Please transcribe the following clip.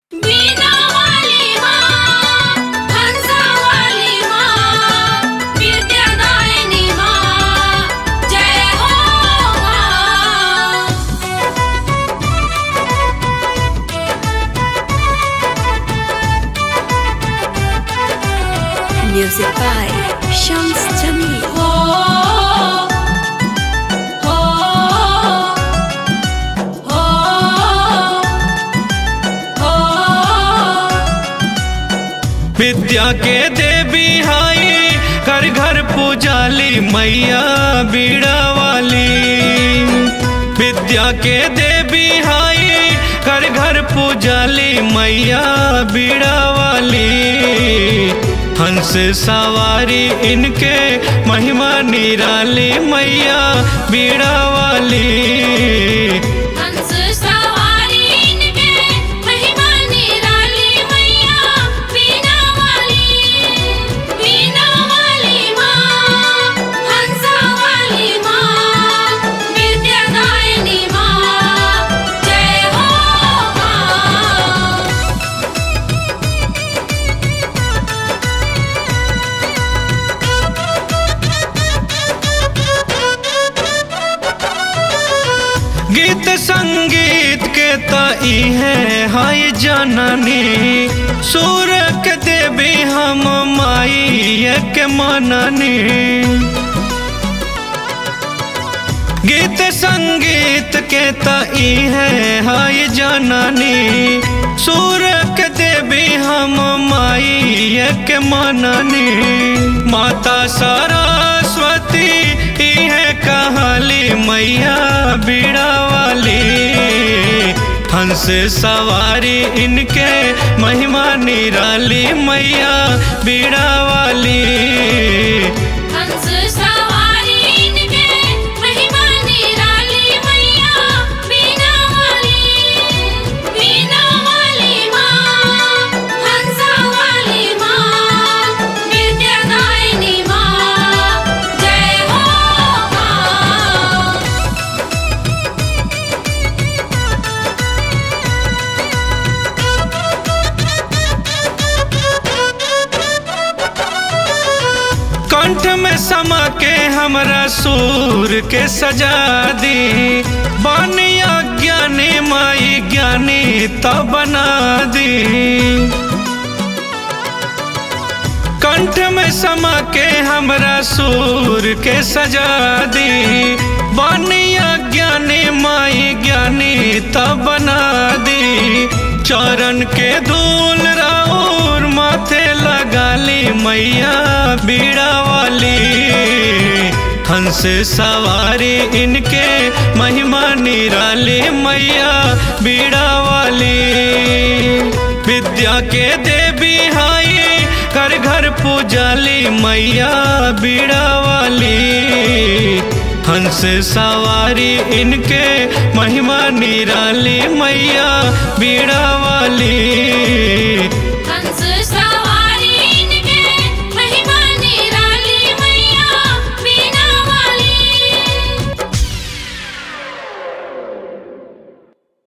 बीना वाली माँ हंसा वाली माँ विद्यादायिनी माँ जय हो माँ Music by Shams Jamil. हो हो हो हो विद्या के देवी हाई घर घर पूजाली मैया बीड़ा वाली विद्या के देवी हाई घर घर पूजाली मैया बीड़ा वाली हंस सवारी इनके महिमा निराली मैया बीड़ा वाली हंस सवारी इनके महिमा निराली मैया बीना वाली बीना वाली माँ हंसा वाली माँ विद्यादायिनी माँ जय हो माँ गीत संगीत के तई है हाय जननी सूर के देवी हम माई के मननी गीत संगीत के तई है हाय जननी सूर के देवी हम माई के मननी माता सरस्वती ई है कहाली मैया बीड़ा वाली हंस सवारी इनके महिमा निराली मैया बीड़ा वाली हंस सवारी इनके महिमा निराली मैया बीना वाली बीना वाली माँ हंसा वाली माँ विद्यादायिनी माँ जय हो माँ कंठ में समा के हमरा सूर के सजा दी बानी अज्ञानी माई ज्ञानी तब बना दी कंठ में समा के हमरा सूर के सजा दी बानी अज्ञानी माई ज्ञानी तब बना दी चरण के धूल राउर माथे लगाली मैया बीड़ा वाली हंस सवारी इनके महिमा निराली मैया बीड़ा वाली विद्या के देवी हाई घर घर पूजाली मैया बीड़ा वाली हंस सवारी इनके महिमा निराली मैया बीड़ा वाली हंस सवारी